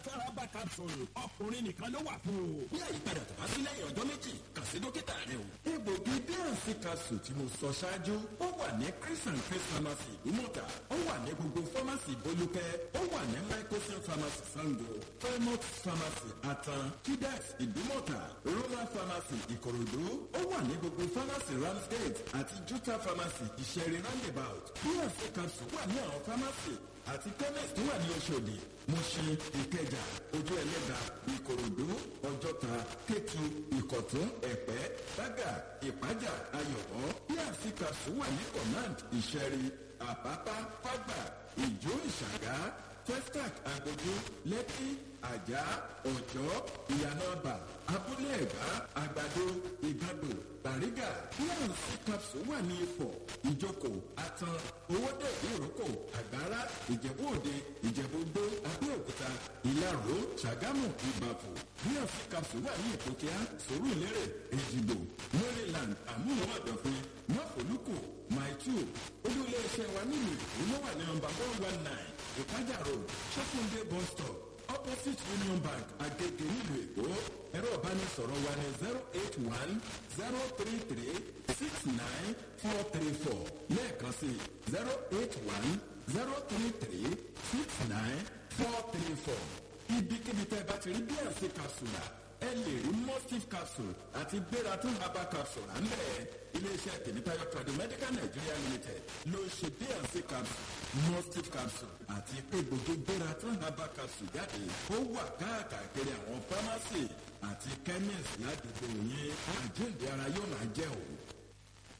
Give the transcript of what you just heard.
Bíànsì Herbal Capsule ọkùnrin nìkan ló wà fún o. bí àyípadà tó bá sí lẹ́yìn ọjọ́ méjì kàn sí dókítà rẹ o. egbògi bíànsì capsule tí mo sọ ṣáájú ó wà ní chris and chris pharmacy ìdúmọ̀tà ó wà ní gbogbo pharmacy bolúkẹ́ ó wà ní microsim pharmacy sango fairmont pharmacy atan kidex ìdúmọ̀tà roman pharmacy ìkòròdú ó wà ní gbogbo pharmacy ramsgate àti juta pharmacy ìṣẹ̀rí roundabout bíànsì capsule wà ní àwọn pharmacy àti chemist tó wà ní oṣòdì mushin ìkẹjà ojú ẹlẹ́gà ìkòròdú ọjọ́ta kétu ìkọ̀tún ẹ̀pẹ́ bága ìpájà ayọ̀bọ bíàsì capsule wà ní command ìṣẹ̀rí àpápá fágbà ìjó ìṣàgá testac agbójú lẹ́kí àjà ọ̀jọ́ ìyànàbà abúlé ẹ̀gbá àgbàdo ìgbàdo bàrígà bíàsì capsule wà ní ifọ̀ ìjókòó atan owóde ìrókò àgbára ìjẹ̀bú òde ìjẹ̀bú gbó abẹ́òkúta ìlaró ṣàgámù ìbàfò bíàsì capsule wà ní ìpòkíà sòrò ìlérè èjìgbò maryland àmúhùn ọ̀dọ̀fin mọ́fòlùkù maitu olú-ilé-iṣẹ́ wa nílùú èkó ló wà ní nọmba one one nine ìpájà road ṣọ́kùndé bus stop opposite union bank agege nílùú èkó ẹ̀rọ ìbánisọ̀rọ̀ wa ní zero eight one zero three three six nine four three four lẹ́ẹ̀kan sí zero eight one zero three three six nine four three four ibikíbi tẹ́ bá ti rí bíàsì capsule ẹ lè rí mustif capsule àti gbératún herbal capsule à ń bẹ̀ iléeṣẹ́ tèmítáyọ̀ tradu medical nigeria limited ló ń ṣe bnc capsule mustif capsule àti egbògi gbératún herbal capsule jáde ó wà káàkiri àwọn pharmacy àti chemist ládùúgbò yín àjíǹde ara yóò máa jẹ́ òun.